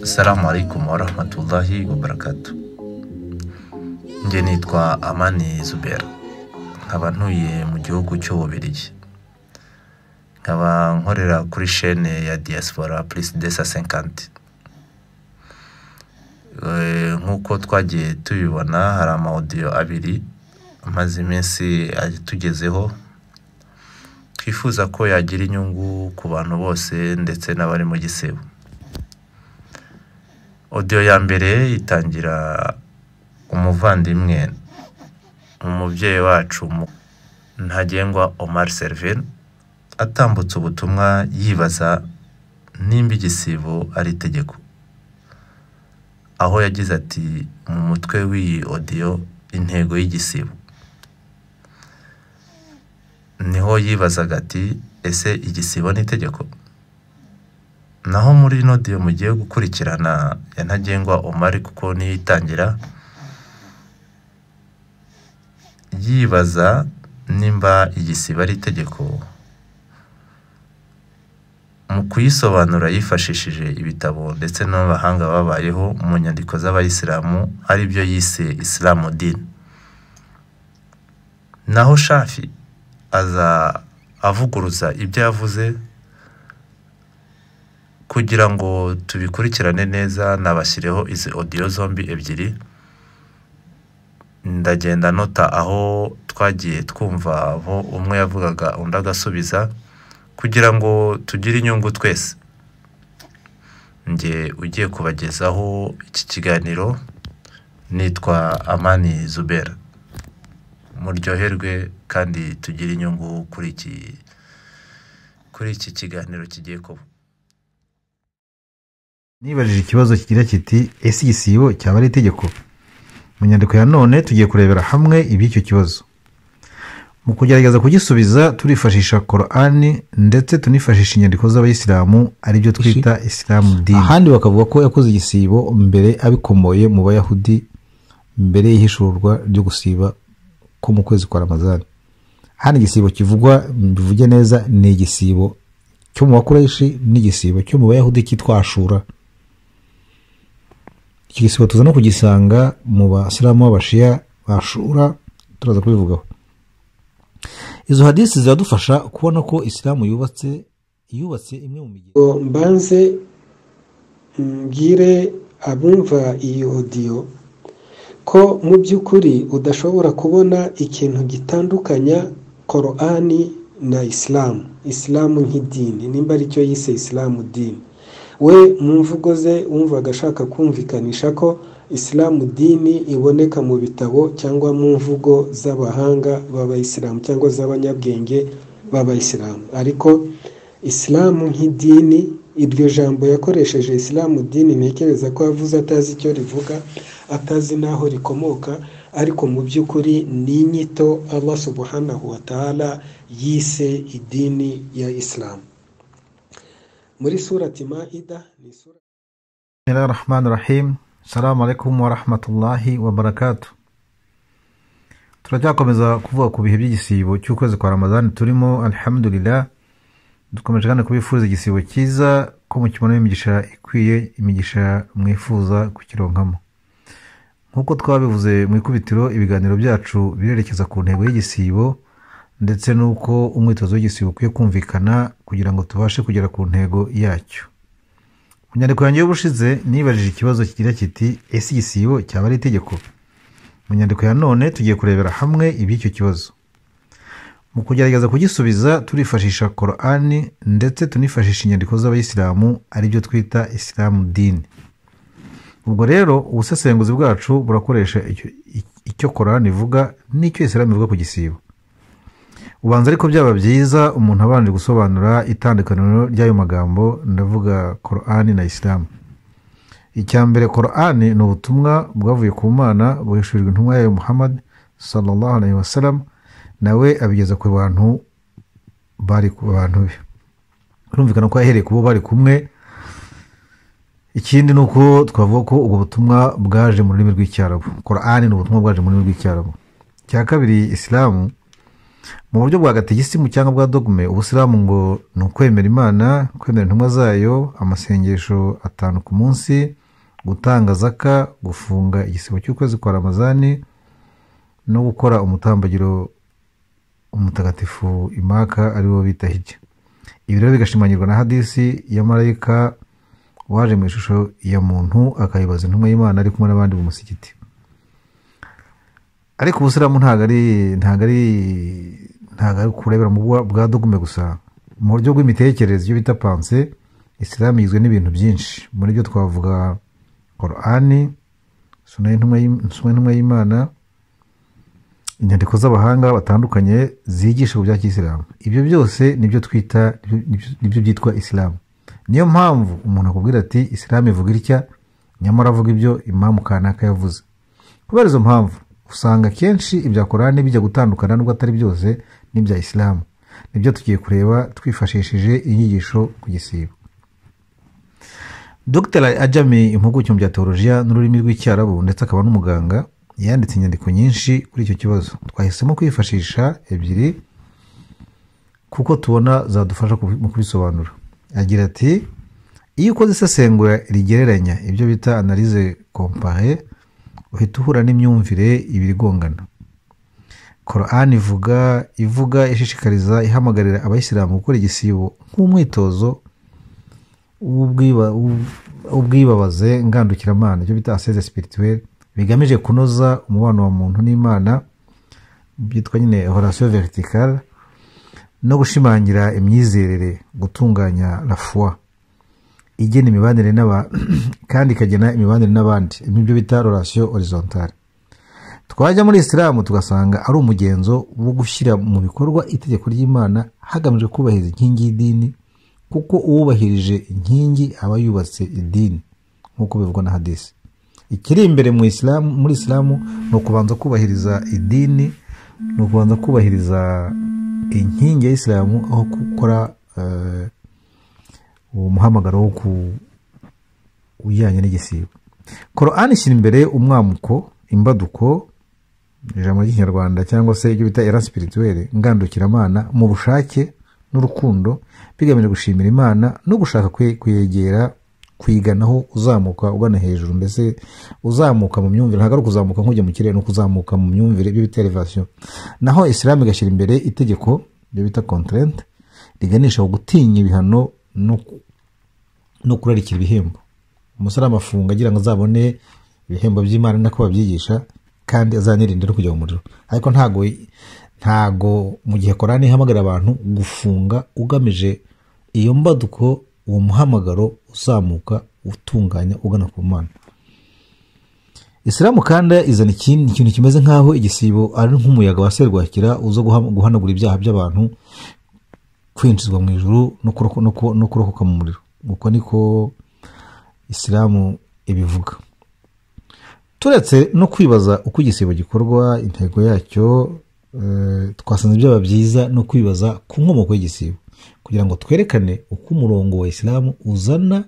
Assalamu alaikum warahmatullahi wabarakatu. Njye nitwa Amani Zubera, nkaba ntuye mu gihugu cy'Ububiligi, nkaba nkorera kuri shene ya Diaspora Plus de Sasenkanti. Nk'uko twagiye tubibona hari amawudiyo abiri amaze iminsi atugezeho, twifuza ko yagira inyungu ku bantu bose ndetse n'abari mu gisebo. Odiyo ya mbere itangira umuvandimwe umubyeyi wacu Ntagengwa Omar Server atambutse ubutumwa yibaza nimba igisibo ari itegeko, aho yagize ati mu mutwe w'iyi odiyo intego y'igisibo, niho yibazaga ati ese igisibo ni itegeko? Naho muri ino odiyo mugiye gukurikirana ya Ntagengwa Omar kuko niyo itangira, yibaza nimba igisibo ari itegeko, mu kuyisobanura yifashishije ibitabo ndetse n'abahanga babayeho mu nyandiko z'Abayisilamu ari byo yise Isilamu dini. Naho Shafi aza avuguruza ibyo yavuze kugira ngo tubikurikirane neza nabashyireho izi odiyo zombi ebyiri, ndagenda nota aho twagiye twumva aho umwe yavugaga undi agasubiza kugira ngo tugire inyungu twese. Njye ugiye kubagezaho iki kiganiro nitwa Amani Zubera. Muryoherwe kandi tugire inyungu kuri iki kuri iki kiganiro kigiye kuba. Nibajije ikibazo kigira kiti ese igisibo cyaba ari itegeko mu nyandiko ya none tugiye kurebera hamwe iby'icyo kibazo mu kugerageza kugisubiza turifashisha korani ndetse tunifashisha inyandiko z'abayisilamu aribyo twita isilamu dini ahandi bakavuga ko yakoze igisibo mbere abikomoye mu bayahudi mbere y'ihishurwa ryo gusiba ko mu kwezi kwa ramazani hano igisibo kivugwa bivuge neza ni igisibo cyo mu bakoreshi n'igisibo cyo mu bayahudi cyitwa ashura iki gisibo tuza no kugisanga mu basilamu b'abashiya bashura turaza kubivugaho izo hadisi ziradufasha kubona ko isilamu yubatse yubatse imwe mu migi ngo mbanze mbwire abumva iyi odiyo ko mu by'ukuri udashobora kubona ikintu gitandukanya korani na isilamu isilamu nk'idini nimba aricyo yise isilamu dini we mu mvugo ze wumvaga ashaka kumvikanisha ko isilamu dini iboneka mu bitabo cyangwa mu mvugo z'abahanga b'abayisilamu cyangwa z'abanyabwenge b'abayisilamu ariko isilamu nk'idini iryo jambo yakoresheje isilamu dini ntekereza ko yavuze atazi icyo rivuga atazi n'aho rikomoka ariko mu by'ukuri ni inyito Allah subhanahu wa ta'ala yise idini ya isilamu muri surati maida ni sura bismillahir rahmanir rahim salamu alaikum warahmatullahi wabarakatu turacyakomeza kuvuga ku bihe by'igisibo cy'ukwezi kwa ramazani turimo alhamdulillah dukomeje kandi kubifuza igisibo cyiza ko mukibonamo imigisha ikwiye imigisha mwifuza kukironkamo nk'uko twabivuze mu ikubitiro ibiganiro byacu birerekeza ku ntego y'igisibo ndetse n'uko umwitozo w'igisibo ukwiye kumvikana kugira ngo tubashe kugera ku ntego yacyo mu nyandiko yanjye y'ubushize nibajije ikibazo kigira kiti ese igisibo cyaba ari itegeko mu nyandiko ya none tugiye kurebera hamwe iby'icyo kibazo mu kugerageza kugisubiza turifashisha korani ndetse tunifashisha inyandiko z'abayisilamu aribyo twita isilamu dini ubwo rero ubusesenguzi bwacu burakoresha icyo- icyo korani ivuga n'icyo isilamu ivuga ku gisibo ubanza ariko byaba byiza umuntu abanje gusobanura itandukaniro ry'ayo magambo ndavuga korani na isilamu icya mbere korani ni ubutumwa bwavuye ku mana buhishurijwe intumwa yayo muhammad sallallahu alaihi wasallam nawe abigeza ku bantu bari ku bantu be birumvikana ko yahereye ku bo bari kumwe ikindi ni uko twavuga ko ubwo butumwa bwaje mu rurimi rw'icyarabu korani ni ubutumwa bwaje mu rurimi rw'icyarabu icya kabiri isilamu mu buryo bwa gategisimu cyangwa bwa dogume ubusiramu ngo ni ukwemera imana kwemera intumwa zayo amasengesho atanu ku munsi gutanga zaka gufunga igisibo cy'ukwezi kwa ramazani no gukora umutambagiro umutagatifu imaka ari wo bita hijya ibi rero bigashimangirwa na hadisi ya marayika waje mu ishusho ya muntu akayibaza intumwa y'imana ari kumwe n'abandi mu musigiti ariko ubusiramu ntabwo ari ntabwo ari ntabwo ari kurebera mu bwa dogume gusa mu buryo bw'imitekerereze ibyo bita panse isilamu igizwe n'ibintu byinshi muri byo twavuga korani suna y'intumwa y'imana inyandiko z'abahanga batandukanye zigisha ku bya kisilamu ibyo byose nibyo twita nibyo byitwa isilamu niyo mpamvu umuntu akubwira ati isilamu ivuga itya nyamara avuga ibyo imamu kanaka yavuze kubera izo mpamvu usanga akenshi ibya korani bijya gutandukana n'ubwo atari byose n'ibya isilamu nibyo tugiye kureba twifashishije inyigisho ku gisibo dr ajami impuguke mu bya teolojiya n'ururimi rw'icyarabu ndetse akaba n'umuganga yanditse inyandiko nyinshi kuri icyo kibazo twahisemo kwifashisha ebyiri kuko tubona zadufasha mu kubisobanura agira ati iyo ukoze isesengura rigereranya ibyo bita analize kompare uhita uhura n'imyumvire ibiri igongana korani ivuga ivuga ishishikariza ihamagarira abayisilamu gukora igisibo nk'umwitozo w'ubwibabaze ngandukiramanana ibyo bita aseze sipirituweri bigamije kunoza umubano wa muntu n'imana byitwa nyine horasiyo veritikari no gushimangira imyizerere gutunganya rafuwa igena imibanire kandi ikagena imibanire n'abandi nibyo bita rorasiyo horizontale twajya muri isilamu tugasanga ari umugenzo wo gushyira mu bikorwa itegeko ry'imana hagamijwe kubahiriza inkingi y'idini kuko uwubahirije inkingi aba yubatse idini nk'uko bivugwa na hadisi ikiri imbere muri isilamu ni ukubanza kubahiriza idini ni ukubanza kubahiriza inkingi ya isilamu aho gukora uwo muhamagaro wo ku ujyanye n'igisibo korani ishyira imbere umwamuko imbaduko ijambo ry'ikinyarwanda cyangwa se ibyo bita era sipirituwere ngandukiramana mu bushake n'urukundo bigamije gushimira imana no gushaka kuyegera kuyiganaho uzamuka ugana hejuru mbese uzamuka mu myumvire ntabwo ari ukuzamuka nk'ujya mu kirere ni ukuzamuka mu myumvire ibyo bita elevasiyo naho isilamu igashyira imbere itegeko ibyo bita konterente riganisha ku gutinya ibihano no kurarikira ibihembo umusarama afunga agira ngo azabone ibihembo by'imana nako babyigisha kandi azanirinde no kujya mu muriro ariko ntago ntago mu gihe korani ihamagarira abantu gufunga ugamije iyo mbaduko uwo muhamagaro uzamuka utunganya ugana ku mana isilamu kandi izana ikintu kimeze nk'aho igisibo ari nk'umuyaga wa serwakira uza guhanagura ibyaha by'abantu kwinjizwa mu ijoro no kurokoka mu muriro uko niko isilamu ibivuga turetse no kwibaza uko igisibo gikorwa intego yacyo twasanze byaba byiza no kwibaza ku nkomoko y'igisibo kugira ngo twerekane uko umurongo wa isilamu uzana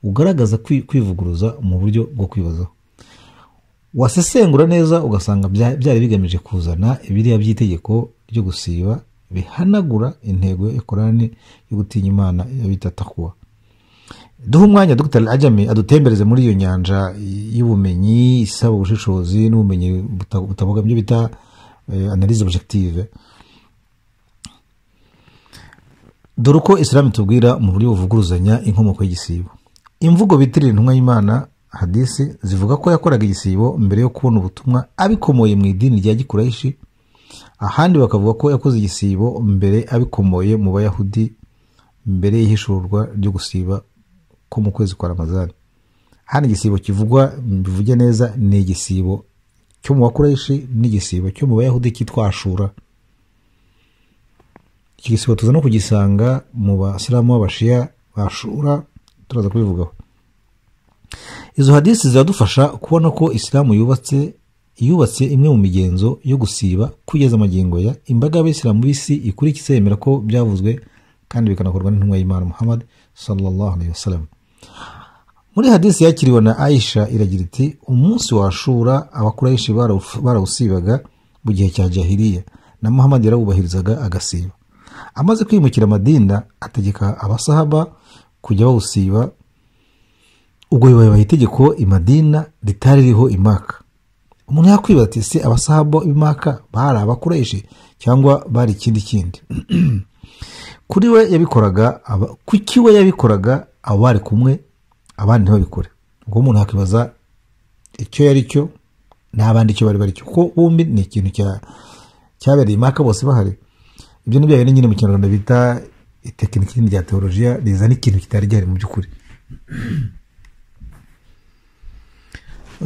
ugaragaza kwivuguruza mu buryo bwo kwibazaho wasesengura neza ugasanga byari bigamije kuzana ibiriya by'itegeko ryo gusiba bihanagura intego ya korani yo gutinya imana bita takuwa duha umwanya dr ajami adutembereze muri iyo nyanja y'ubumenyi isaba ubushishozi n'ubumenyi butavuga ibyo bita analize objective dore uko isilamu itubwira mu buryo buvuguruzanya inkomoko y'igisibo imvugo bitirira intumwa y'imana hadisi zivuga ko yakoraga igisibo mbere yo kubona ubutumwa abikomoye mu idini rya gikurayishi ahandi bakavuga ko yakoze igisibo mbere abikomoye mu bayahudi mbere y'ihishurwa ryo gusiba ko mu kwezi kwa ramazani hano igisibo kivugwa bivuge neza ni igisibo cyo mu bakoresha n'igisibo cyo mu bayahudi cyitwa ashura iki gisibo tuza no kugisanga mu basilamu b'abashiya bashura turaza kubivugaho izo hadisi ziradufasha kubona ko isilamu yubatse yubatse imwe mu migenzo yo gusiba kugeza amagingo ya imbaga y'abayisilamu b'isi ikurikiza yemera ko byavuzwe kandi bikanakorwa n'intumwa y'imana muhammad sallallahu alayhi wasallam muri hadisi yakiriwe na aisha iragira iti umunsi washura abakurayishi barawusibaga mu gihe cya jahiliya na muhamadi yarawubahirizaga agasiba amaze kwimukira amadinda ategeka abasahaba kujya bawusiba ubwo bibaye itegeko imadina ritari ririho imaka umuntu yakwibaza ati se abasahaba b'imaka bari abakoreshe cyangwa bari ikindi kindi kuri we yabikoraga aba- kuki we yabikoraga abo bari kumwe abandi ntibabikore ubwo umuntu yakibaza icyo yari cyo n'abandi icyo bari bari cyo kuko bombi ni ikintu cya- cyabereye imaka bose bahari ibyo ni bya bindi nyine mu kinyarwanda bita itekiniki rindi rya teolojiya rizana ikintu kitari gihari mu by'ukuri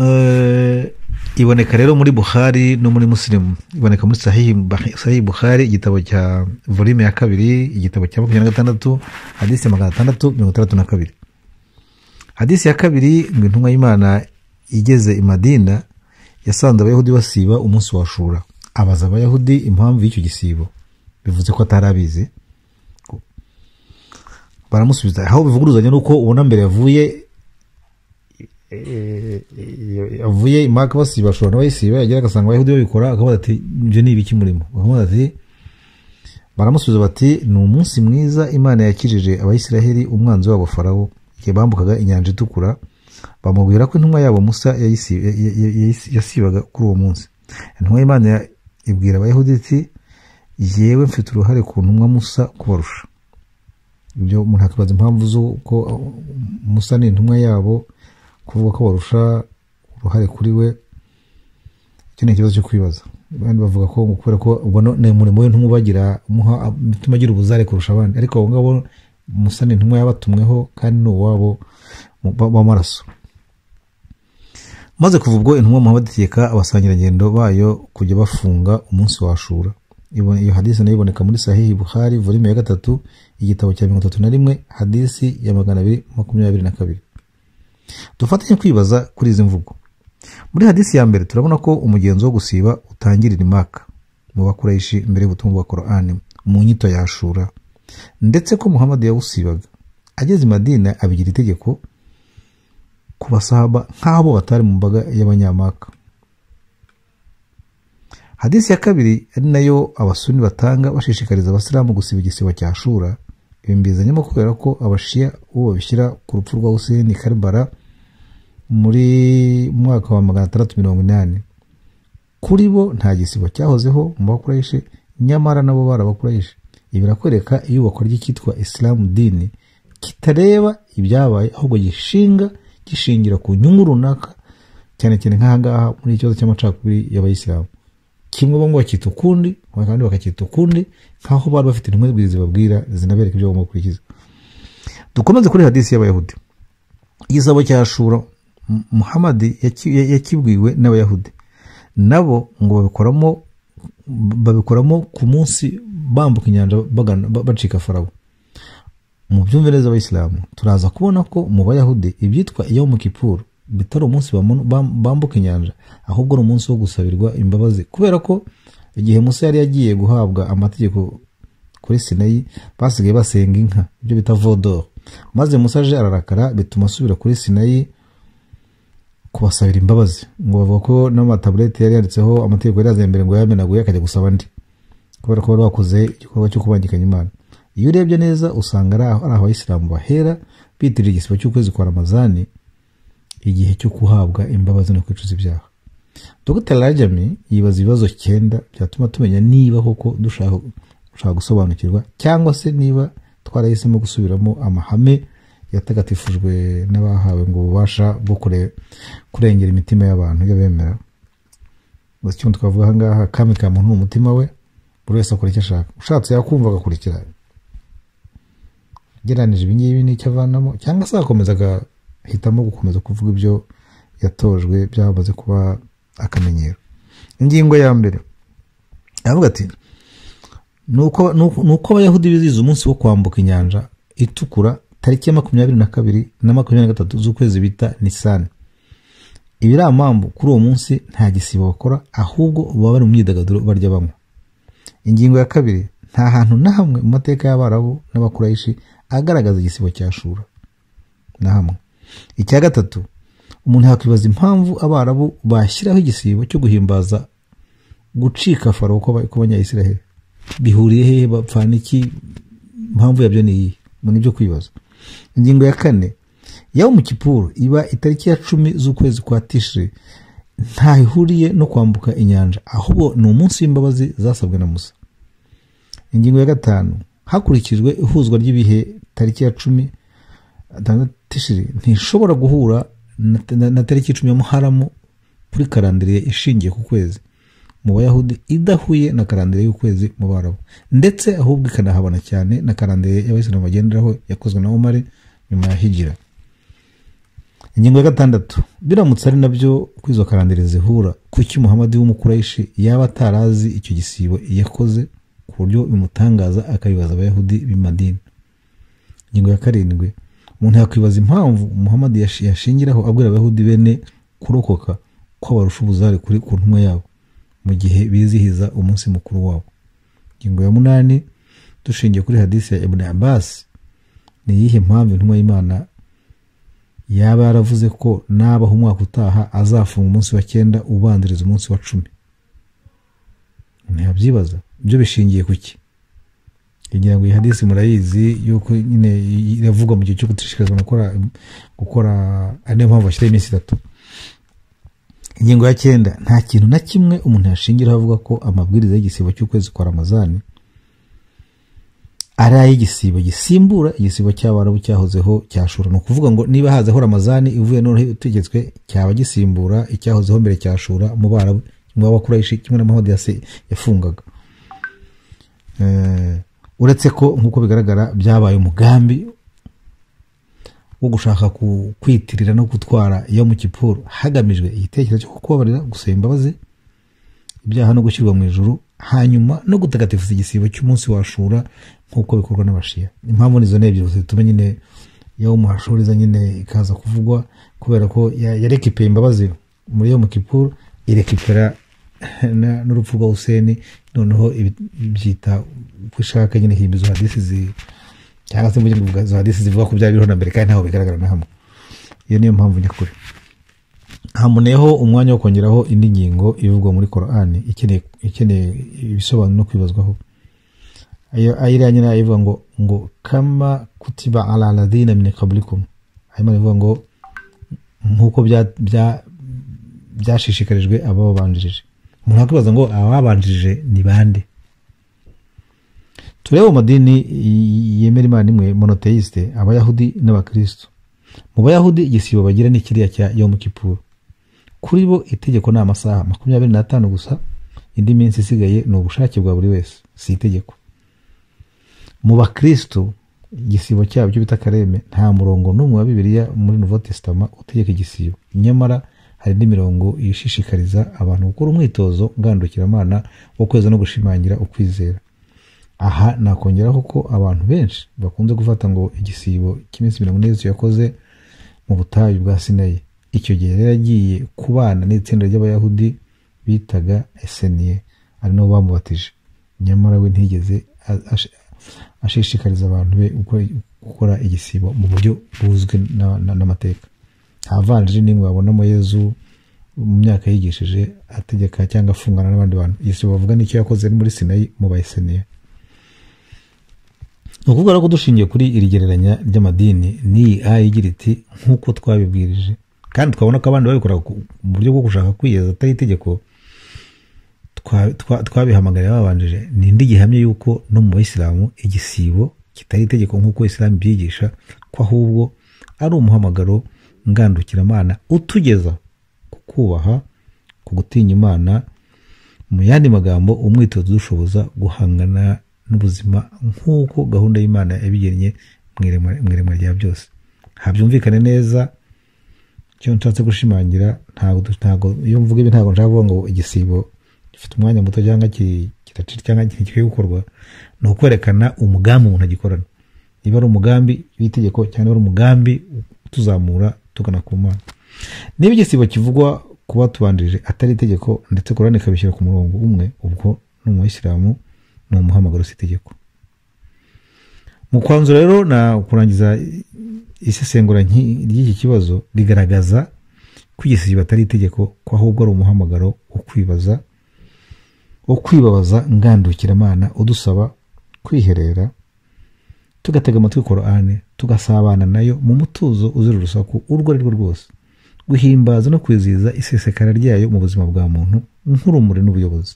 Eh, iboneka rero muri buhari no muri musirimu iboneka muri sahihi Bah- sahihi buhari igitabo cya volume ya kabiri igitabo cya makumyabiri na gatandatu hadisi magana atandatu mirongo itandatu na kabiri hadisi ya kabiri ngo intumwa y'imana igeze i madina yasanze abayahudi basiba umunsi wa shura abaza abayahudi impamvu y'icyo gisibo bivuze ko atari abizi baramusubiza aho bivuguruzanya nuko ubona mbere yavuye avuye imaka basiba ashobora no bayisiba yagera agasanga abayahudi babikora akabaza ati ibyo ni ibiki murimo bakamubaza ati baramusubiza bati ni umunsi mwiza imana yakijije abayisiraheli umwanzi wabo farawo igihe bambukaga inyanja itukura bamubwira ko intumwa yabo musa yayisi- ya- ya- ya- yayisi- yasibaga kuri uwo munsi intumwa y'imana ya- ibwira abayahudi iti yewe mfite uruhare ku ntumwa musa kubarusha ibyo umuntu akibaza impamvu z'uko musa ni intumwa yabo kuvuga ko barusha uruhare kuri we icyo ni ikibazo cyo kwibaza abandi bavuga ko ngo kubera ko ubwo no- ni umurimo we ntumwe ubagira umuha bituma agira ubuzare kurusha abandi ariko abo ngabo musa ni intumwa yabatumweho kandi ni uwabo mu- ba- w'amaraso maze kuva ubwo intumwa muhamadi itegeka abasangirangendo bayo kujya bafunga umunsi wa ashura Ibone- iyo hadisi nayo iboneka muri sahihi buhari volume ya gatatu igitabo cya mirongo itatu na rimwe hadisi ya magana abiri makumyabiri na kabiri dufatanye kwibaza kuri izi mvugo muri hadisi ya mbere turabona ko umugenzo wo gusiba utangirira imaka mu bakoresha mbere y'ubutumwa bwa korani mu nyito ya ashura ndetse ko muhamadi yawusibaga ageze i madina abigira itegeko ku basahaba nk'abo batari mu mbaga y'abanyamaka hadisi ya kabiri ari nayo abasuni batanga bashishikariza abasilamu gusiba igisibo cya shura ibi mbizanyemo kubera ko abashiya uwo babishyira ku rupfu rwa huseni karibara muri mu mwaka wa magana atandatu mirongo inani kuri bo nta gisibo cyahozeho mu bakurayishe nyamara nabo barabakurayishe ibi birakwereka iyubakwa ry'icyitwa isilamu dini kitareba ibyabaye ahubwo gishinga gishingira ku nyungu runaka cyane cyane nk'ahangaha muri iki kibazo cy'amacakubiri y'abayisilamu kimwe bamwe bakita ukundi abandi bakakita ukundi nk'aho bari bafite intumwa zibabwira zinabereka ibyo bagomba gukurikiza dukomeze kuri hadisi y'abayahudi igisabo cya shura M- muhamadi yaki- ya- yakibwiwe n'abayahudi nabo ngo babikoramo babikoramo ku munsi bambuka inyanja bagana- ba- bacika farawo mu byumve neza abayisilamu turaza kubona ko mu bayahudi ibyitwa iyo mu kipuru bitari umunsi bamu- bam- bambuka inyanja ahubwo ari umunsi wo gusabirwa imbabazi kubera ko igihe musa yari yagiye guhabwa amategeko kuri sinayi basigaye basenga inka ibyo bita vodoro maze musa aje ararakara bituma asubira kuri sinayi kubasabira imbabazi ngo bavuga ko n'amataburete yari yanditseho amategeko yari yazanye mbere ngo yamenaguye akajya gusaba andi kubera ko bari bakoze igikorwa cyo kubangikanya imana iyo urebye neza usanga ari aho ari aho abayisilamu bahera bitirira igisibo cy'ukwezi kwa ramazani igihe cyo guhabwa imbabazi no kwicuza ibyaha dr rajami yibaza ibibazo cyenda byatuma tumenya niba koko dushaka dushaka gusobanukirwa cyangwa se niba twarahisemo gusubiramo amahame yatagatifujwe n'abahawe ngo ububasha bwo kure- kurengera imitima y'abantu y'abemera gusa icyo twavuga ahangaha kami ka muntu ni umutima we buri wese akora icyo ashaka ushatse yakumva agakurikira ugereranije ibi ngibi n'icyo avanamo cyangwa se agakomeza agahitamo gukomeza kuvuga ibyo yatojwe byamaze kuba akamenyero ingingo ya mbere aravuga ati nuko nuko- nuko abayahudi bizihiza umunsi wo kwambuka inyanja itukura tariki ya makumyabiri na kabiri na makumyabiri na gatatu z'ukwezi bita nisani ibi ari amambu kuri uwo munsi nta gisibo bakora ahubwo baba bari mu myidagaduro barya banywa ingingo ya kabiri nta hantu na hamwe mu mateka y'abarabu n'abakurayishi agaragaza igisibo cya shura na hamwe icya gatatu umuntu yakwibaza impamvu abarabu bashyiraho igisibo cyo guhimbaza gucika farawo kw'abanyayisiraheli bihuriye hehe bapfana iki impamvu yabyo ni iyi mu nibyo kwibaza ingingo ya kane yawe mu kipuru iba itariki ya cumi z'ukwezi kwa tishiri ntahihuriye no kwambuka inyanja ahubwo ni umunsi w'imbabazi zasabwe na musa ingingo ya gatanu hakurikijwe ihuzwa ry'ibihe tariki ya cumi tishiri ntishobora guhura na tariki ya cumi ya muharamu kuri karandiriye ishingiye ku kwezi mu bayahudi idahuye na karandire y'ukwezi mu barabu ndetse ahubwo ikanahabona cyane na karandire y'abayisilamu bagenderaho yakozwe na umare nyuma ya higira ingingo ya gatandatu biramutse ari nabyo ko izo karandire zihura kuki muhamadi w'umukurayishi yaba atarazi icyo gisibo yakoze ku buryo bimutangaza akabibaza abayahudi b'imadini ingingo ya karindwi umuntu yakwibaza impamvu muhamadi yashingiraho abwira abayahudi bene kurokoka ko barusha ubuzare kuri ku ntumwa yabo mu gihe bizihiza umunsi mukuru wabo ingingo ya munani dushingiye kuri hadisi ya ibn Abbas ni iyihe mpamvu intumwa y'imana yaba yaravuze ko nabaho umwaka utaha azafunga umunsi wa cyenda ubanziriza umunsi wa cumi ntiyabyibaza byo bishingiye ku ki kugira ngo iyi hadisi murayizi yuko nyine iravuga mu gihe cyo gushishikarizwa gukora ari nayo mpamvu bashyiraho iminsi itatu ingingo ya cyenda nta kintu na kimwe umuntu yashingiraho avuga ko amabwiriza y'igisibo cy'ukwezi kwa ramazani ari ay'igisibo gisimbura igisibo cy'abarabu cyahozeho cyashura ni ukuvuga ngo niba hazeho ramazani ivuye noneho itegetswe cyaba gisimbura icyahozeho mbere cyashura mu barabu kimwe w'abakurayishi kimwe n'amahodi yafungaga uretse ko nk'uko bigaragara byabaye umugambi wo gushaka kwitirira no gutwara iyo mu kiporo hagamijwe igitekerezo cyo kubabarira gusaba imbabazi ibyaha no gushyirwa mu ijuru hanyuma no gutagatifuza igisibo cy'umunsi washura nk'uko bikorwa n'abashiya impamvu nizo n'ebyiri zituma nyine iyo umuhashuriza nyine ikaza kuvugwa kubera ko yarekipera imbabazi muri iyo mu kiporo irekipera n'urupfu rwa useni noneho byita uko ishaka nyine himbizo hadisi zi cyangwa se mvuge ngo izo hadisi zivuga ko byari biriho na mbere kandi ntaho bigaragara na hamwe iyo niyo mpamvu nyakuri hamuneho umwanya wo kongeraho indi ngingo ivugwa muri korani ikeneye ibisobanuro no kwibazwaho ayiriya nyine ayivuga ngo ngo kama kutiba ala aladina mine kabulikum ayimana ivuga ngo nk'uko byashishikarijwe ababanjirije umuntu yakwibaza ngo ababanjirije ni bande turebe amadini yemera imana imwe monoteisite abayahudi n'abakirisitu mu bayahudi igisibo bagira ni kiriya cya yomu kipuru kuri bo itegeko ni amasaha makumyabiri n'atanu gusa indi minsi isigaye ni ubushake bwa buri wese si itegeko mu bakirisitu igisibo cyabo cyo bita kareme nta murongo n'umwe wa bibiliya muri novo tesitama utegeka igisibo nyamara hari n'imirongo ishishikariza abantu gukora umwitozo ngandukiramanana wo kweza no gushimangira ukwizera aha nakongeraho ko abantu benshi bakunze gufata ngo igisibo cy'iminsi mirongo ine Yesu yakoze mu butayu bwa sinayi icyo gihe rero yagiye kubana n'itsinda ry'abayahudi bitaga eseniye ari nabo bamubatije nyamara we ntiyigeze ashishikariza abantu be gukora igisibo mu buryo buzwi n'amateka avanjiri n'imwe babonamo yezu mu myaka yigishije ategeka cyangwa afungana n'abandi bantu igisibo bavuga n'icyo yakoze muri sinayi mu bayiseniye ni ukuvuga ko dushingiye kuri iri gereranya ry'amadini n'iyi ayi igira iti nk'uko twabibwirije kandi twabona ko abandi babikora mu buryo bwo gushaka kwiyeza atari itegeko twabihamagariye babanjije ni indi gihamya y'uko no mu bayisilamu igisibo kitari itegeko nk'uko isilamu ibyigisha ko ahubwo ari umuhamagaro ngandukiramanana utugeza ku kubaha ku gutinya imana mu yandi magambo umwitozo udushoboza guhangana n'ubuzima nk'uko gahunda y'imana yabigennye mu irema rya byose habyumvikane neza icyo nshatse gushimangira ntabwo iyo mvuga ibi ntabwo nshaka kuvuga ngo igisibo gifite umwanya muto cyangwa kiracira cyangwa ikintu kikwiye gukorwa ni ukwerekana umugambi umuntu agikorana niba ari umugambi w'itegeko cyangwa ari umugambi utuzamura tugana ku mana niba igisibo kivugwa kuba tubanjirije atari itegeko ndetse korani ikabishyira ku murongo umwe ubwo ni umuyisilamu ni umuhamagaro si itegeko mu kwanzu rero na kurangiza isesengura ry'iki kibazo rigaragaza ko igisibo atari itegeko ko ahubwo ari umuhamagaro wo kwibaza ukwibabaza ngandukiramana udusaba kwiherera tugatega amatwi korane tugasabana nayo mu mutuzo uzira urusaku urwo ari rwo rwose guhimbaza no kwizihiza isesekara ryayo mu buzima bwa muntu nk'urumuri n'ubuyobozi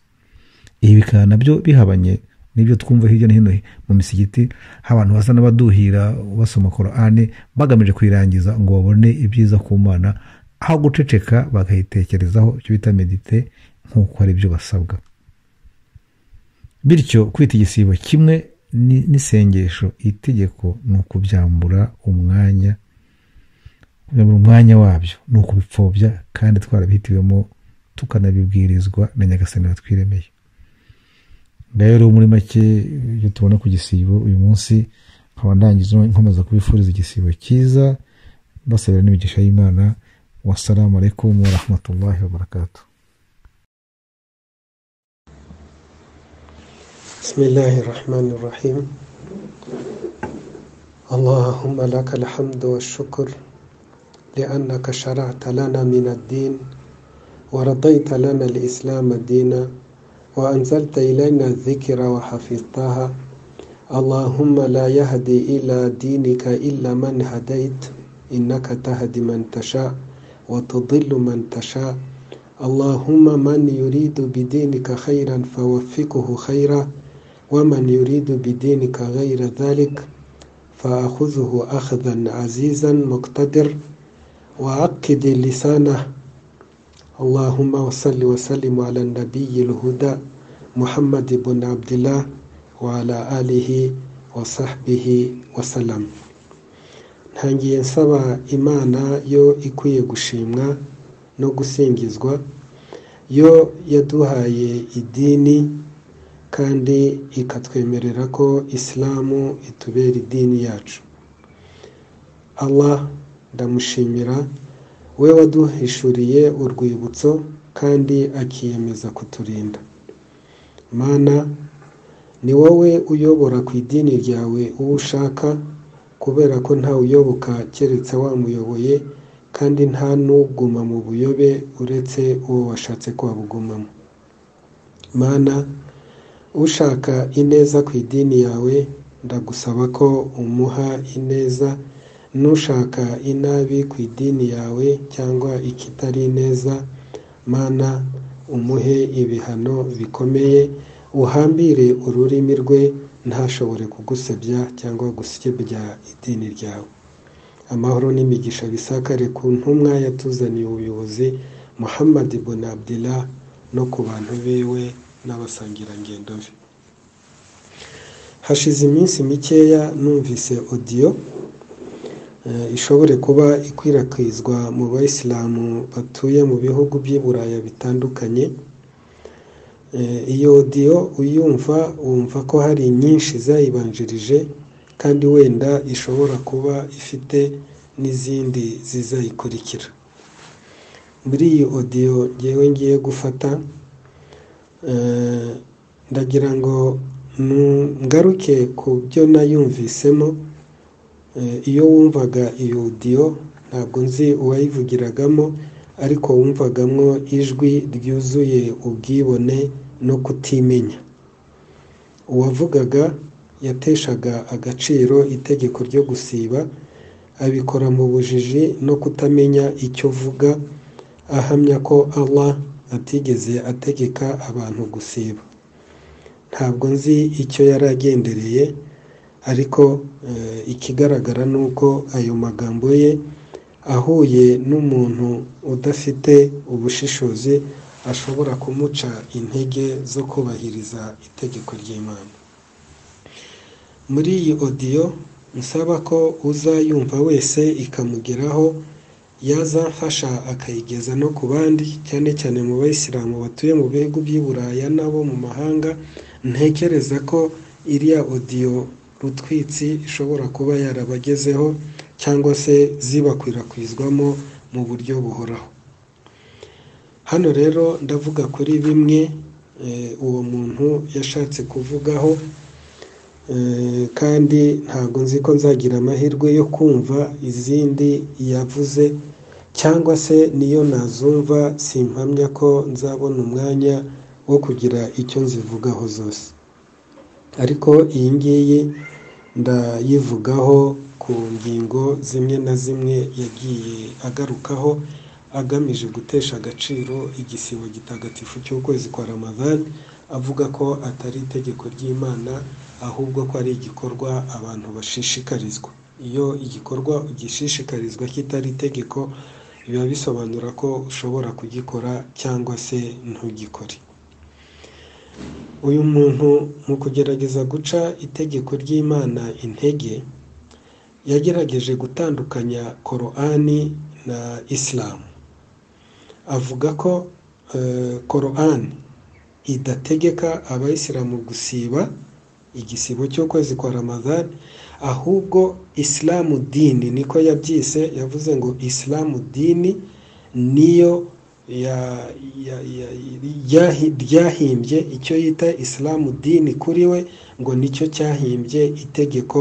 ibi bikaba nabyo bihabanye n'ibyo twumva hirya no hino mu misigiti abantu basa n'abaduhira basoma korane bagamije kuyirangiza ngo babone ibyiza ku mana aho guceceka bakayitekerezaho icyo bita medite nk'uko ari byo basabwa bityo kwita igisibo kimwe ni- n'isengesho itegeko ni ukubyambura umwanya kubyambura umwanya wabyo ni ukubipfobya kandi twarabihitiwemo tukanabibwirizwa na nyagasani watwiremeye ngayo rero muri make ibyo tubona ku gisibo uyu munsi nkaba ndangije nkomeza kubifuriza igisibo cyiza basabira n'imigisha y'imana wasalamu alaikum warahmatullahi wabarakatuh بسم الله الرحمن الرحيم اللهم لك الحمد والشكر لأنك شرعت لنا من الدين ورضيت لنا الإسلام دينا وأنزلت إلينا الذكر وحفظتها اللهم لا يهدي إلى دينك إلا من هديت إنك تهدي من تشاء وتضل من تشاء اللهم من يريد بدينك خيرا فوفقه خيرا ومن يريد بدينك غير ذلك فأخذه أخذا عزيزا مقتدر وعقد لسانه اللهم وصل وسلم على النبي الهدى محمد بن عبد الله وعلى آله وصحبه وسلم ntangiye nsaba imana yo ikwiye gushimwa no gusingizwa yo yaduhaye idini kandi ikatwemerera ko isilamu itubera idini yacu allah ndamushimira we waduhishuriye urwibutso kandi akiyemeza kuturinda mana ni wowe uyobora ku idini ryawe uwo ushaka kubera ko ntawuyoboka keretse wamuyoboye kandi nta n'uguma mu buyobe uretse uwo washatse ko wabugumamo mana ushaka ineza ku idini yawe ndagusaba ko umuha ineza n'ushaka inabi ku idini yawe cyangwa ikitari ineza mana umuhe ibihano bikomeye uhambire ururimi rwe ntashobore kugusebya cyangwa gusebya idini ryawe amahoro n'imigisha bisakare ku ntumwa yatuzaniye ubuyobozi muhammad ibn abdillah no ku bantu biwe n'abasangirangendo be hashize iminsi mikeya numvise odiyo eh, ishobore kuba ikwirakwizwa mu bayisilamu batuye mu bihugu by'i buraya bitandukanye Eh, iyo odiyo uyumva wumva ko hari nyinshi zayibanjirije kandi wenda ishobora kuba ifite n'izindi zizayikurikira muri iyi odiyo ngewe ngiye gufata eh, ndagira ngo ngaruke ku byo nayumvisemo Eh, iyo wumvaga iyo odiyo ntabwo nzi uwayivugiragamo ariko wumvagamwo ijwi ryuzuye ubwibone no kutimenya uwavugaga yateshaga agaciro itegeko ryo gusiba abikora mu bujiji no kutamenya icyo uvuga ahamya ko Allah atigeze ategeka abantu gusiba ntabwo nzi icyo yari agendereye ariko eh, ikigaragara ni uko ayo magambo ye ahuye n'umuntu udafite ubushishozi ashobora kumuca intege zo kubahiriza itegeko ry'imana muri iyi odiyo nsaba ko uzayumva wese ikamugeraho yazafasha akayigeza no ku bandi cyane cyane mu bayisilamu batuye mu bihugu by'i buraya n'abo mu mahanga ntekereza ko iriya odiyo rutwitsi ishobora kuba yarabagezeho cyangwa se zibakwirakwizwamo mu buryo buhoraho hano rero ndavuga kuri bimwe eh, uwo muntu yashatse kuvugaho Eh, kandi ntabwo nzi ko nzagira amahirwe yo kumva izindi yavuze cyangwa se niyo nazumva simpamya ko nzabona umwanya wo kugira icyo nzivugaho zose ariko iyi ngiyi ndayivugaho ku ngingo zimwe na zimwe yagiye agarukaho agamije gutesha agaciro igisibo gitagatifu cy'ukwezi kwa ramadani avuga ko atari itegeko ry'imana ahubwo ko ari igikorwa abantu bashishikarizwa iyo igikorwa gishishikarizwa kitari itegeko biba bisobanura ko ushobora kugikora cyangwa se ntugikore uyu muntu mu kugerageza guca itegeko ry'imana intege yagerageje gutandukanya korani na isilamu avuga ko korani idategeka abayisilamu gusiba igisibo cy'ukwezi kwa ramadani ahubwo isilamu dini niko yabyise yavuze ngo isilamu dini niyo ryahimbye icyo yita isilamu dini kuri we ngo nicyo cyahimbye itegeko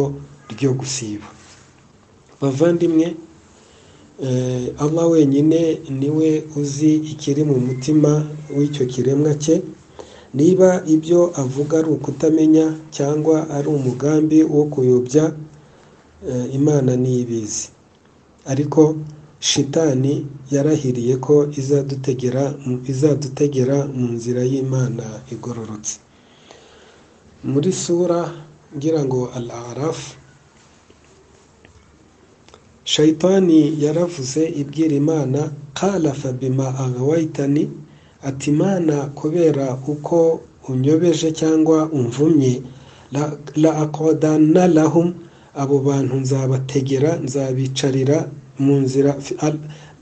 ryo gusiba bavandimwe aba wenyine niwe uzi ikiri mu mutima w'icyo kiremwa cye niba ibyo avuga ari ukutamenya cyangwa ari umugambi wo kuyobya imana ntibizi ariko shitani yarahiriye ko izadutegera izadutegera mu nzira y'imana igororotse muri sura ngira ngo arafu shayitani yaravuze ibwira imana kala fabima agawayitani ati imana kubera uko unyobeje cyangwa umvumye la akodana lahum abo bantu nzabategera nzabicarira mu nzira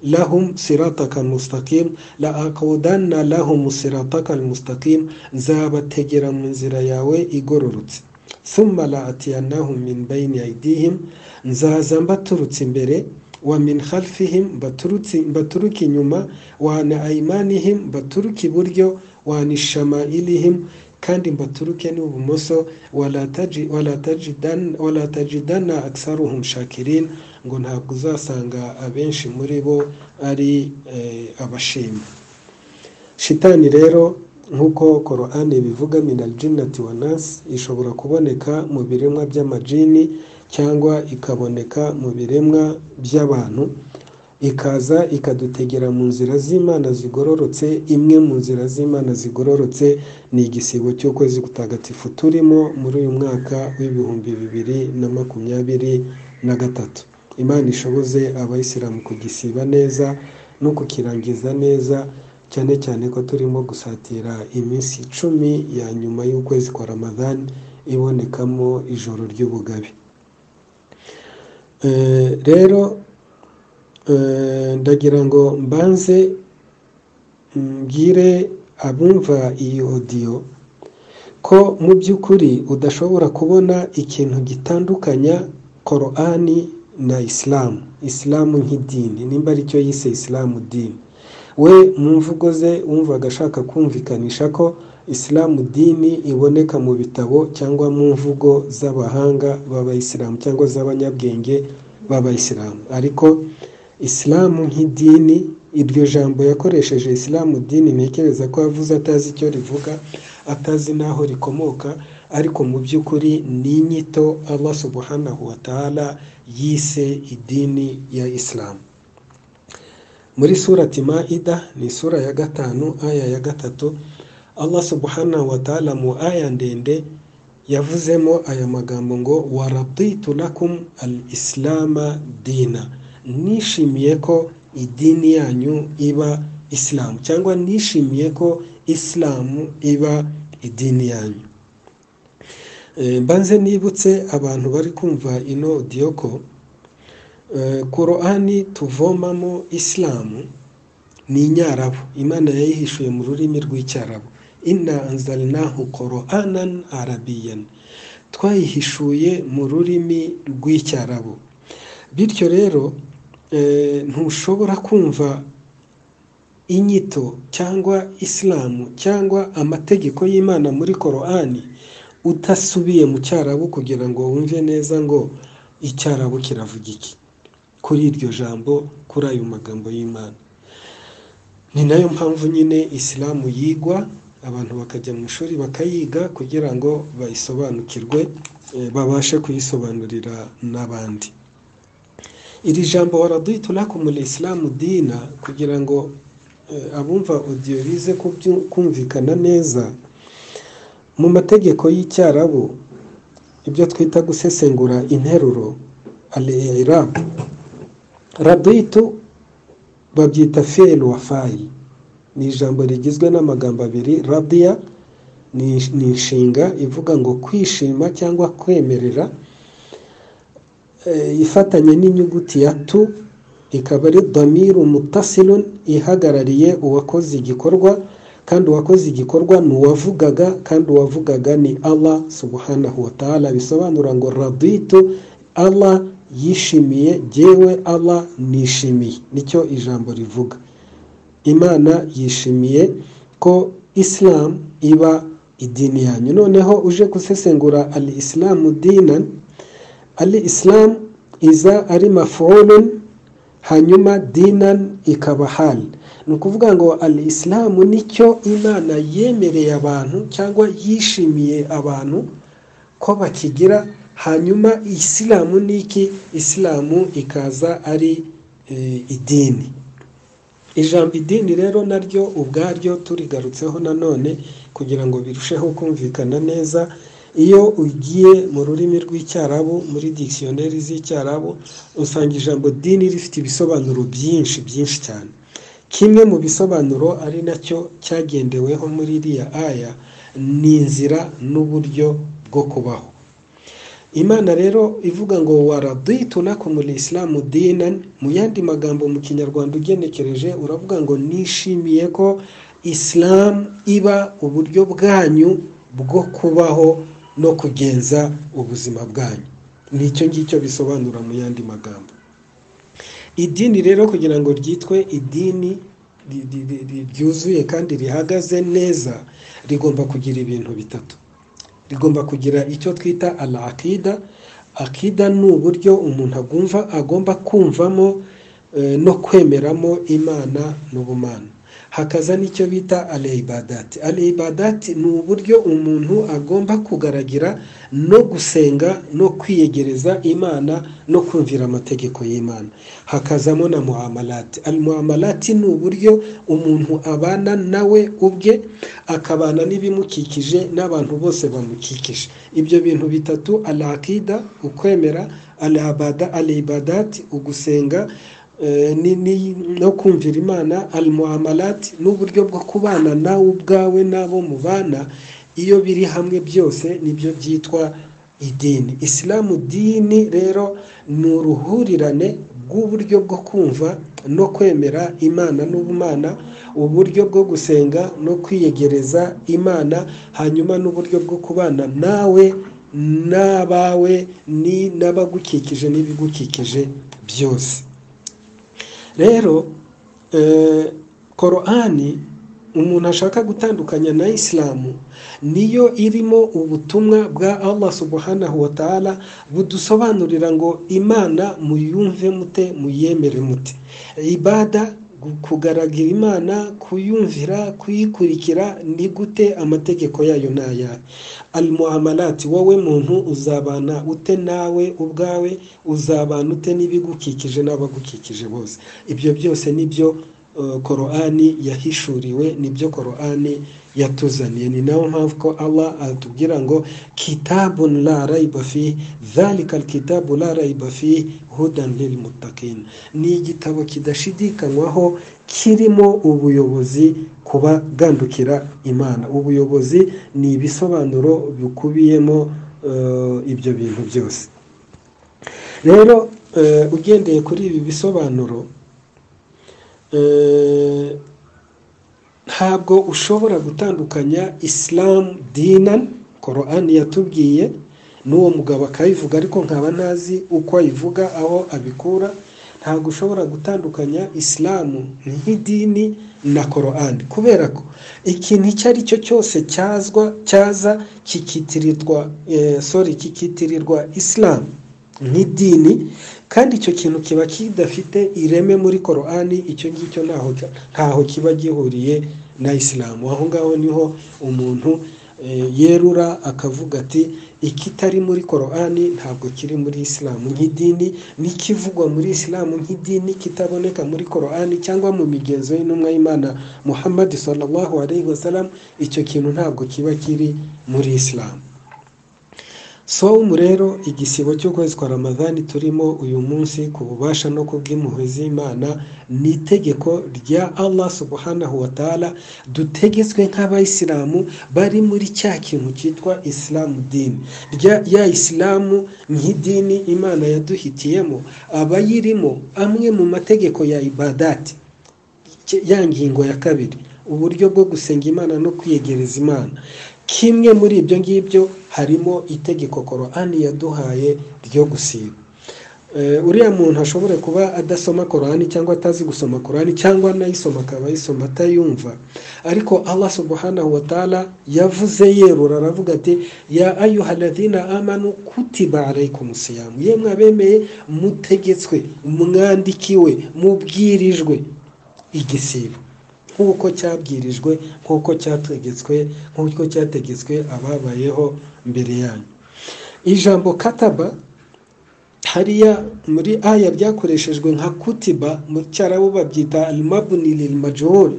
lahum sirataka mustakim la akodana lahum sirataka mustakim nzabategera mu nzira yawe igororotse summa la atiyanahum min bayni aidihim nzaza mbaturutse imbere wa min khalfihim baturuka inyuma wa na ayimanihim baturuka iburyo wa ni shamayirihim kandi mbaturuke n'ibumoso walatajidana aksaruhum shakirin ngo ntabwo uzasanga abenshi muri bo ari abashima shitani rero nk'uko korani bivuga minajinati wa nasi ishobora kuboneka mu biremwa by'amajini cyangwa ikaboneka mu biremwa by'abantu ikaza ikadutegera mu nzira z'imana zigororotse imwe mu nzira z'imana zigororotse ni igisibo cy'ukwezi gutagatifu turimo muri uyu mwaka w'ibihumbi bibiri na makumyabiri na gatatu imana ishoboze abayisilamu kugisiba neza no kukirangiza neza cyane cyane ko turimo gusatira iminsi icumi ya nyuma y'ukwezi kwa ramadani ibonekamo ijoro ry'ubugabe rero ndagira ngo mbanze mbwire abumva iyi odiyo ko mu by'ukuri udashobora kubona ikintu gitandukanya korani na isilamu isilamu nk'idini nimba aricyo yise isilamu dini we mu mvugo ze wumvaga ashaka kumvikanisha ko isilamu dini iboneka mu bitabo cyangwa mu mvugo z'abahanga b'abayisilamu cyangwa z'abanyabwenge b'abayisilamu ariko isilamu nk'idini iryo jambo yakoresheje isilamu dini ntekereza ko yavuze atazi icyo rivuga atazi n'aho rikomoka ariko mu by'ukuri ni inyito aba subuhanahu wa ta'ala yise idini ya isilamu muri surati maida ni isura ya gatanu aya ya gatatu Allah subhanahu wa ta'ala mu aya ndende yavuzemo aya magambo ngo waraditu lakum al islama dina nishimiye ko idini yanyu iba isilamu cyangwa nishimiye ko isilamu iba idini yanyu mbanze nibutse abantu bari kumva ino diyoko korani tuvomamo isilamu ni inyarabu imana yayihishuye mu rurimi rw'icyarabu inna anzalnahu qur'anan arabiyan twayihishuye mu rurimi rw'icyarabu bityo rero ntushobora kumva inyito cyangwa isilamu cyangwa amategeko y'imana muri korani udasubiye mu cyarabu kugira ngo wumve neza ngo icyarabu kiravuga iki kuri iryo jambo kuri ayo magambo y'imana ni nayo mpamvu nyine isilamu yigwa abantu bakajya mu ishuri bakayiga kugira ngo bayisobanukirwe eh, babashe kuyisobanurira n'abandi iri jambo waraduhita unakumura isilamu dina kugira ngo eh, abumva odiyo bize kubyu- kumvikana neza mu mategeko y'icyarabu ibyo twita gusesengura interuro al-i'rab raditu babyita fiyeli wa fayili ni ijambo rigizwe n'amagambo abiri radiya ni ni inshinga ivuga ngo kwishima cyangwa kwemerera eh, ifatanye n'inyuguti ya tu ikaba ari damiru mutasilun ihagarariye uwakoze igikorwa kandi uwakoze igikorwa ni uwavugaga kandi uwavugaga ni allah subhanahu wa ta'ala bisobanura ngo raditu allah yishimiye jyewe allah nishimiye nicyo ijambo rivuga imana yishimiye ko isilamu iba idini yanyu noneho uje gusesengura al isilamu dinan al isilamu iza ari mafolun hanyuma dinan ikaba hali ni ukuvuga ngo al isilamu nicyo imana yemereye abantu cyangwa yishimiye abantu ko bakigira hanyuma isilamu ni iki isilamu ikaza ari eh, idini ijambo idini rero naryo ubwaryo turigarutseho nanone kugira ngo birusheho kumvikana neza iyo ugiye mu rurimi rw'icyarabu muri dikisiyoneri z'icyarabu usanga ijambo dini rifite ibisobanuro byinshi byinshi cyane kimwe mu bisobanuro ari nacyo cyagendeweho muri iriya aya ni inzira n'uburyo bwo kubaho imana rero ivuga ngo waraditu nakumura isilamu dinan mu yandi magambo mu kinyarwanda ugenekereje uravuga ngo nishimiye ko isilamu iba uburyo bwanyu bwo kubaho no kugenza ubuzima bwanyu nicyo ngicyo bisobanura mu yandi magambo idini rero kugira ngo ryitwe idini ri- ri- ri- ri- ryuzuye kandi rihagaze neza rigomba kugira ibintu bitatu rigomba kugira icyo twita ala akida akida ni uburyo umuntu agumva agomba kumvamo eh, no kwemeramo imana n'ubumana hakaza n'icyo bita ale ibadati ale ibadati ni uburyo umuntu agomba kugaragira no gusenga no kwiyegereza imana no kumvira amategeko y'imana hakazamo na muamalati al muamalati ni uburyo umuntu abana nawe ubwe akabana n'ibimukikije n'abantu bose bamukikije ibyo bintu bitatu al akida ukwemera al abada al ibadati ugusenga eh, ni- ni- no kumvira imana al muamalati n'uburyo bwo kubana nawe ubwawe n'abo mubana iyo biri hamwe byose nibyo byitwa idini isilamu dini rero ni uruhurirane rw'uburyo bwo kumva no kwemera imana n'ubumana uburyo bwo gusenga no kwiyegereza imana hanyuma n'uburyo bwo kubana nawe n'abawe ni n'abagukikije n'ibigukikije byose rero eh, korani umuntu ashaka gutandukanya na isilamu niyo irimo ubutumwa bwa allah subhanahu wa ta'ala budusobanurira ngo imana muyumve mute muyemere mute ibada kugaragira imana kuyumvira kuyikurikira ni gute amategeko yayo ni ayahe almuamalati wowe muntu uzabana ute nawe ubwawe uzabana ute n'ibigukikije n'abagukikije bose ibyo byose nibyo eh, korani yahishuriwe nibyo korani yatuzaniye ni nayo mpamvu ko allah atubwira ngo kitabun la raiba fi dhalika alkitabu la raiba fi hudan lilmuttaqin ni igitabo kidashidikanywaho kirimo ubuyobozi ku bagandukira imana ubuyobozi ni ibisobanuro bikubiyemo eh, ibyo bintu byose rero eh, ugendeye kuri ibi bisobanuro eh, ntabwo ushobora gutandukanya isilamu dinan korani yatubwiye n'uwo mugabo akayivuga ariko nkaba ntazi uko ayivuga aho abikura ntabwo ushobora gutandukanya isilamu nk'idini na korani kubera ko ikintu icyo ari cyo cyose cyazwa cyaza kikitirirwa eh, sorry kikitirirwa isilamu nk'idini kandi icyo kintu kiba kidafite ireme muri korani icyo ngicyo ntaho ntaho kiba gihuriye na isilamu aho ngaho niho umuntu eh, yerura akavuga ati ikitari muri korani ntabwo kiri muri isilamu nk'idini n'ikivugwa muri isilamu nk'idini kitaboneka muri korani cyangwa mu migenzo y'intumwa y'imana muhammad sallallahu alayhi wasallam icyo kintu ntabwo kiba kiri muri isilamu somu rero igisibo cy'ukwezi kwa ramadani turimo uyu munsi ku bubasha no ku bw'impuhwe z'imana ni itegeko rya allah subhanahu wa ta'ala dutegetswe nk'abayisilamu bari muri cya kintu cyitwa isilamu dini ya isilamu nk'idini imana yaduhitiyemo abayirimo amwe mu mategeko ya ibadati ya ngingo ya kabiri uburyo bwo gusenga imana no kwiyegereza imana kimwe muri ibyo ngibyo harimo itegeko korani yaduhaye ryo gusiba uriya muntu ashobora kuba adasoma korani cyangwa atazi gusoma korani cyangwa anayisoma akaba ayisoma atayumva ariko allah subhanahu wa ta'ala yavuze yerura aravuga ati ya ayuhaladina amanu kutiba arayikumusiyamu ye mwabemeye mutegetswe mwandikiwe mubwirijwe igisibo nk'uko cyabwirijwe nk'uko cyategetswe nk'uko cyategetswe ababayeho mbere yanyu ijambo kataba hariya muri aya ryakoreshejwe nka kutiba mu cyarabu babyita rimabuniri majoro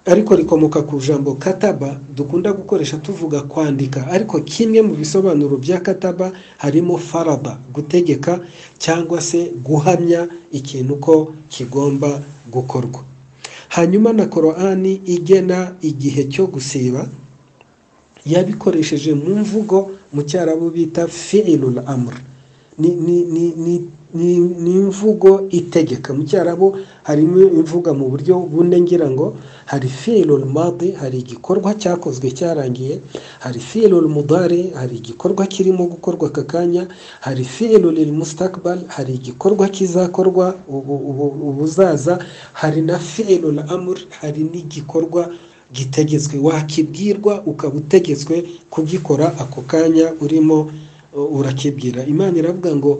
ariko rikomoka ku ijambo kataba dukunda gukoresha tuvuga kwandika ariko kimwe mu bisobanuro bya kataba harimo faraba gutegeka cyangwa se guhamya ikintu ko kigomba gukorwa hanyuma na korani igena igihe cyo gusiba yabikoresheje mu mvugo mu cyarabu bita fi'ilul amr ni imvugo itegeka mu cyarabu harimo imvuga mu buryo bune ngira ngo hari fi'ilul madi hari igikorwa cyakozwe cyarangiye hari fi'ilul mudari hari igikorwa kirimo gukorwa aka kanya hari fi'ilul mustakbal hari igikorwa kizakorwa ubuzaza hari na fi'ilul amur hari n'igikorwa gitegetswe wakibwirwa ukaba utegetswe kugikora ako kanya urimo urakibwira imana iravuga ngo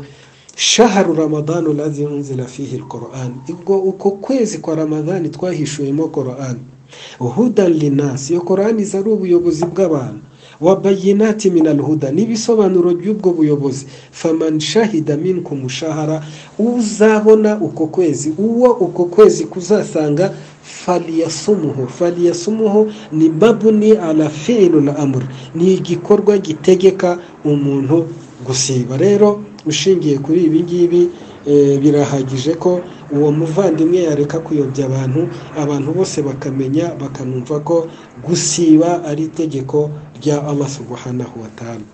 shaharu ramadani urazi unzira fihi korani ubwo uko kwezi kwa ramadani twahishuyemo korani hudani linasi iyo korani iza ari ubuyobozi bw'abantu wabayinati minaruhuda n'ibisobanuro by'ubwo buyobozi famani shahida mini ku mushahara uzabona uko kwezi uwo uko kwezi kuzasanga fariyasumuho fariyasumuho ni babuni arafiru na amuri ni igikorwa gitegeka umuntu gusiba rero ushingiye kuri ibi ngibi birahagije ko uwo muvandimwe yareka kuyobya abantu abantu bose bakamenya bakanumva ko gusiba ari itegeko rya amasuguhanaho watanu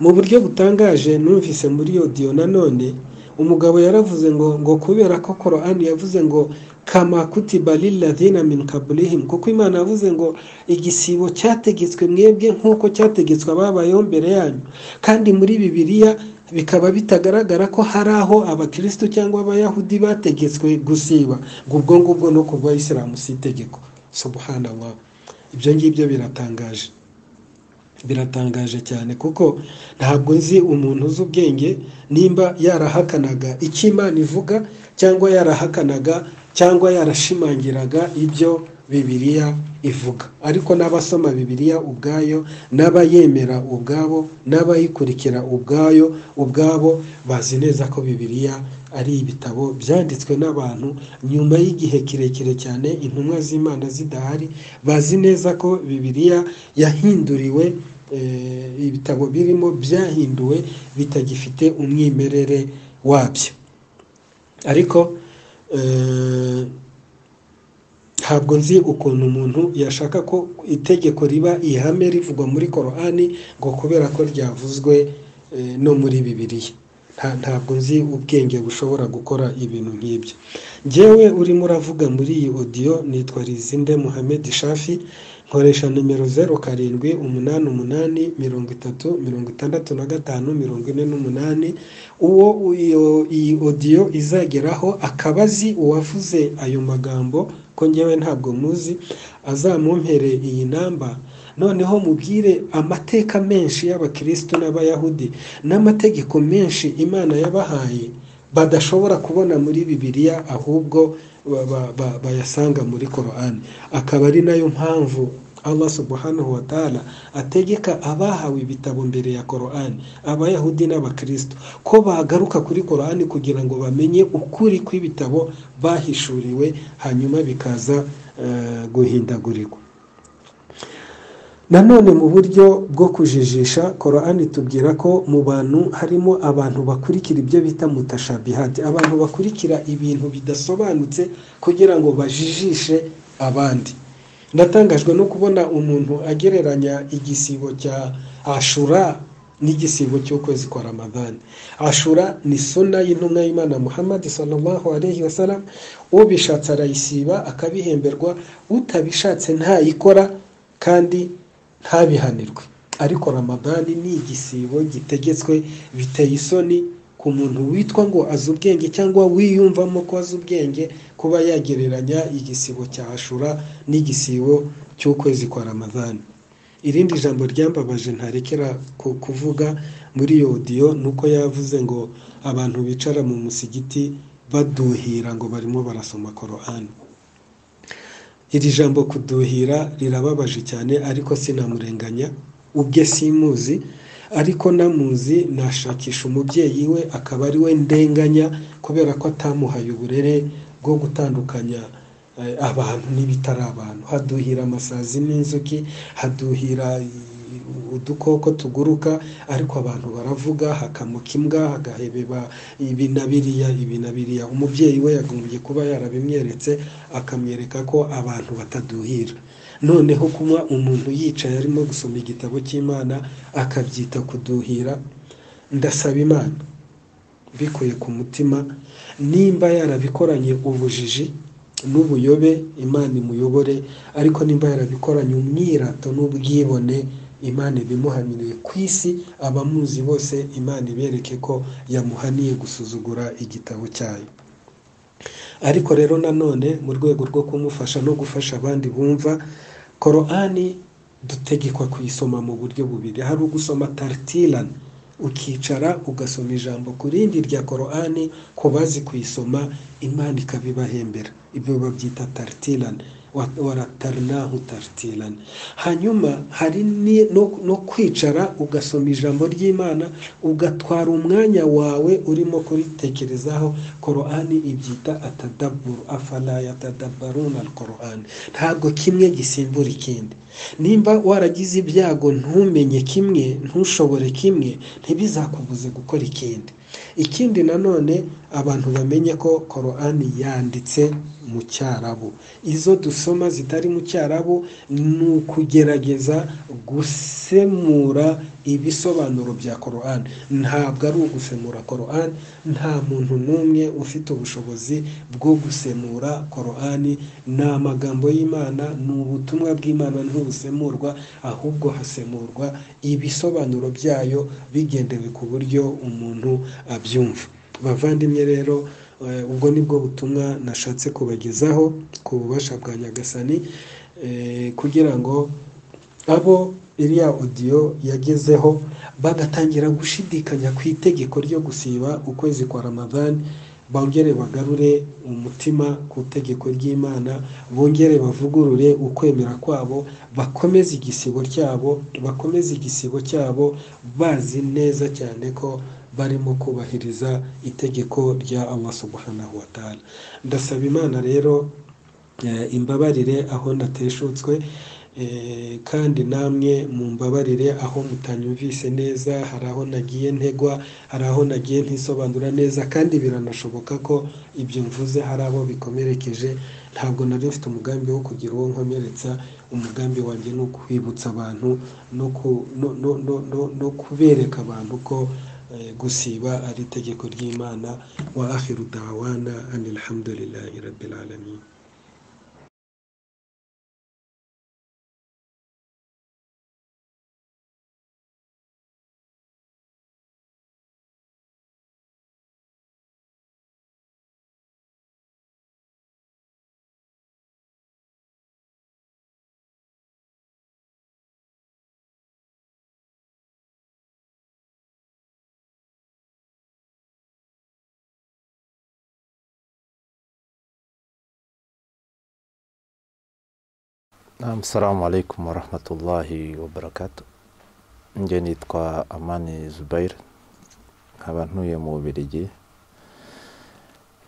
mu buryo butangaje numvise muri odiyo nanone umugabo yaravuze ngo ngo kubera ko korani yavuze ngo kama kutiba lilladhina min kabulihim kuko imana yavuze ngo igisibo cyategetswe mwebwe nk'uko cyategetswe ababayeho mbere yanyu kandi muri bibiliya bikaba bitagaragara ko hari aho abakirisitu cyangwa abayahudi bategetswe gusiba ngo ubwo ngubwo no ku bayisilamu si itegeko subhanallah ibyo ngibyo biratangaje biratangaje cyane kuko ntabwo nzi umuntu uzi ubwenge nimba yarahakanaga icyo imana ivuga cyangwa yarahakanaga cyangwa yarashimangiraga ibyo bibiliya ivuga ariko n'abasoma bibiliya ubwayo n'abayemera ubwabo n'abayikurikira ubwayo ubwabo bazi neza ko bibiliya ari ibitabo byanditswe n'abantu nyuma y'igihe kirekire cyane intumwa z'imana zidahari bazi neza ko bibiliya yahinduriwe ibitabo birimo byahinduwe bitagifite umwimerere wabyo ariko ntabwo nzi ukuntu umuntu yashaka ko itegeko riba ihame rivugwa muri korani ngo kubera ko ryavuzwe no muri bibiliya ntabwo nzi ubwenge bushobora gukora ibintu nk'ibyo ngewe urimo uravuga muri iyi odiyo nitwa rizinde muhammed shafi nkoresha nimero zeru karindwi umunani umunani mirongo itatu mirongo itandatu na gatanu mirongo ine n'umunani uwo iyi odiyo izageraho akaba azi uwavuze ayo magambo ko ngewe ntabwo muzi azamumpere iyi namba noneho mubwire amateka menshi y'abakirisitu n'abayahudi n'amategeko menshi imana yabahaye badashobora kubona muri bibiliya ahubwo ba- ba- ba- bayasanga muri korani akaba ari nayo mpamvu Allah subhanahu wa ta'ala ategeka abahawe ibitabo mbere ya korani abayahudi n'abakristo ko bagaruka kuri korani kugira ngo bamenye ukuri kw'ibitabo bahishuriwe hanyuma bikaza eh, guhindagurirwa nanone mu buryo bwo kujijisha korani tubwira ko mu bantu harimo abantu bakurikira ibyo bita mutashabihati abantu bakurikira ibintu bidasobanutse kugira ngo bajijishe abandi natangajwe no kubona umuntu agereranya igisibo cya ashura n'igisibo cy'ukwezi kwa ramadani ashura ni suna y'intumwa y'imana muhammad sallallahu alayhi wa sallam ubishatse arayisiba akabihemberwa utabishatse ntayikora kandi ntabihanirwe ariko ramadani ni igisibo gitegetswe biteye isoni ku muntu witwa ngo azi ubwenge cyangwa wiyumvamo ko azi ubwenge kuba yagereranya igisibo cya ashura n'igisibo cy'ukwezi kwa ramadani irindi jambo ryambabaje ntarekera ku- kuvuga muri iyo odiyo ni uko yavuze ngo abantu bicara mu musigiti baduhira ngo barimo barasoma korani iri jambo kuduhira rirababaje cyane ariko sinamurenganya ubwe simuzi ariko namuzi nashakisha umubyeyi we akaba ari we ndenganya kubera ko atamuhaye uburere bwo gutandukanya eh, abantu n'ibitari abantu haduhira amasazi n'inzuki haduhira i- udukoko tuguruka ariko abantu baravuga hakamuka imbwa hagahebeba ibi na biriya ibi na biriya umubyeyi we yagombye kuba yarabimweretse akamwereka ko abantu bataduhira noneho kuba umuntu yicaye arimo gusoma igitabo cy'imana akabyita kuduhira ndasaba imana mbikuye ku mutima nimba yarabikoranye ubujiji n'ubuyobe imana imuyobore ariko nimba yarabikoranye umwirato n'ubwibone imana ibimuhaniriye ku isi abamuzi bose imana ibereke ko yamuhaniye gusuzugura igitabo cyayo ariko rero nanone mu rwego rwo kumufasha no gufasha abandi bumva korani dutegekwa kuyisoma mu buryo bubiri hari ugusoma taritirani ukicara ugasoma ijambo ku rindi rya korani ku bazi kuyisoma imana ikabibahembera ibyo babyita taritirani waratarinahu taritirani hanyuma hari ni- no- no kwicara ugasoma ijambo ry'imana ugatwara umwanya wawe urimo kuritekerezaho korani ibyita atadaburu afala yatadabaruna korani ntabwo kimwe gisimbura ikindi nimba waragize ibyago ntumenye kimwe ntushobore kimwe ntibizakubuze gukora ikindi ikindi nanone abantu bamenye ko korani yanditse mu cyarabu izo dusoma zitari mu cyarabu ni ukugerageza gusemura ibisobanuro bya korani ntabwo ari ugusemura korani nta muntu n'umwe ufite ubushobozi bwo gusemura korani ni amagambo y'imana ni ubutumwa bw'imana ntibusemurwa ahubwo hasemurwa ibisobanuro byayo bigendewe ku buryo umuntu abyumva bavandimwe rero eh, ubwo ni bwo butumwa nashatse kubagezaho ku bubasha bwa nyagasani eh, kugira ngo abo iriya odiyo yagezeho bagatangira gushidikanya ku itegeko ryo gusiba ukwezi kwa ramadani bongere bagarure umutima ku itegeko ry'imana bongere bavugurure ukwemera kwabo bakomeze igisibo cyabo bakomeze igisibo cyabo bazi neza cyane ko barimo kubahiriza itegeko rya Allah subhanahu wa ta'ala ndasaba imana rero Eh, imbabarire aho nateshutswe eh, kandi namwe mumbabarire aho mutanyumvise neza hari aho nagiye ntegwa hari aho nagiye ntisobanura neza kandi biranashoboka ko ibyo mvuze hari abo bikomerekeje ntabwo nari mfite umugambi wo kugira uwo nkomeretsa umugambi wanjye ni ukwibutsa abantu no ku- no- no- no- no- no kubereka abantu ko eh, gusiba ari itegeko ry'imana wa akhiru dawana anil hamdulillahi rabbil alamin Assalamu alaikum warahmatullahi wabarakatu njye nitwa amani zubair nkaba ntuye mu bubirigi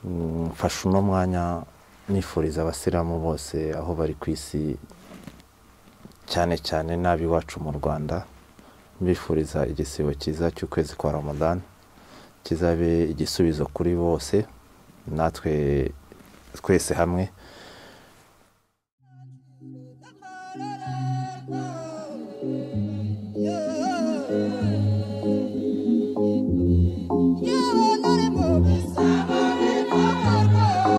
Mm, mfashe uno mwanya nifuriza abasilamu bose aho bari ku isi cyane cyane n'ab'iwacu mu rwanda mbifuriza igisibo cyiza cy'ukwezi kwa ramadan kizabe igisubizo kuri bose natwe twese hamwe Yeah.